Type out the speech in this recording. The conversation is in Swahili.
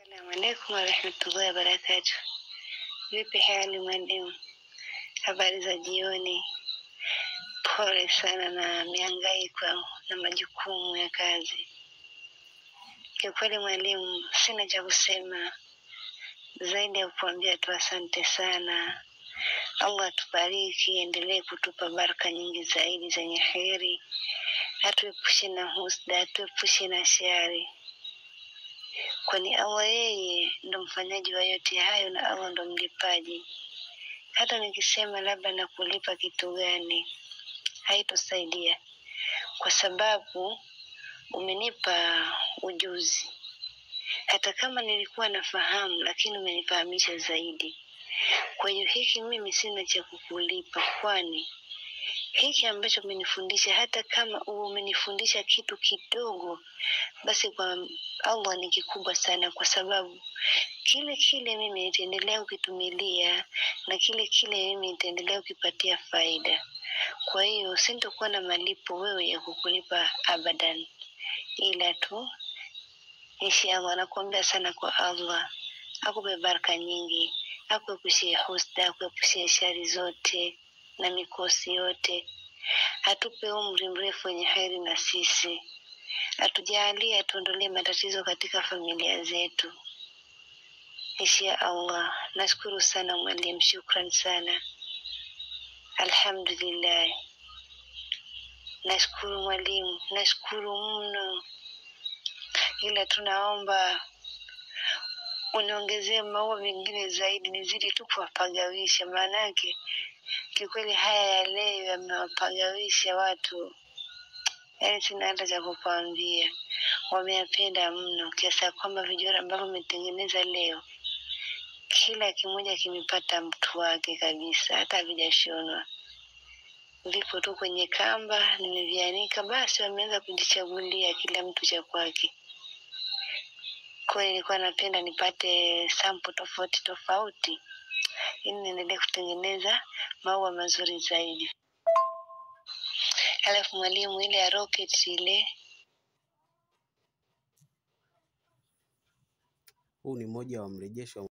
Assalamu alaikum warahmatullahi wabarakatuh. Vipi hali mwalimu? Habari za jioni. Pole sana na mihangaiko na majukumu ya kazi. Kiukweli mwalimu, sina cha kusema zaidi ya kukuambia tu asante sana. Allah atubariki, endelee kutupa baraka nyingi zaidi zenye heri, atuepushe na husda, atuepushe na shari, kwani Allah yeye ndo mfanyaji wa yote hayo na Allah ndo mlipaji. Hata nikisema labda nakulipa kitu gani, haitosaidia kwa sababu umenipa ujuzi. Hata kama nilikuwa nafahamu, lakini umenifahamisha zaidi. Kwa hiyo hiki mimi sina cha kukulipa, kwani hiki ambacho umenifundisha, hata kama uwe umenifundisha kitu kidogo, basi kwa Allah ni kikubwa sana, kwa sababu kile kile mimi nitaendelea kukitumilia na kile kile mimi nitaendelea kukipatia faida. Kwa hiyo sintokuwa na malipo wewe ya kukulipa abadan, ila tu inshallah nakuombea sana kwa Allah akupe baraka nyingi, akuepushie husda, akuepushie shari zote na mikosi yote, atupe umri mrefu wenye heri na sisi, atujalie, atuondolee matatizo katika familia zetu. Insha Allah. Nashukuru sana mwalimu, shukran sana, alhamdulillah. Nashukuru mwalimu, nashukuru mno, ila tunaomba uniongezee maua mengine zaidi, nizidi tu kuwapagawisha, maanake kikweli haya ya leo yamewapagawisha watu, yaani sina hata cha kukwambia. Wameyapenda mno kiasi ya kwamba vijora ambavyo umetengeneza leo kila kimoja kimepata mtu wake kabisa, hata havijashonwa, vipo tu kwenye kamba, nimevianika, basi wameanza kujichagulia kila mtu cha kwake. Kwa hiyo nilikuwa napenda nipate sampo tofauti tofauti, ili niendelee kutengeneza maua mazuri zaidi. Halafu mwalimu, ile ya rocket ile Huu ni mmoja wa mrejesho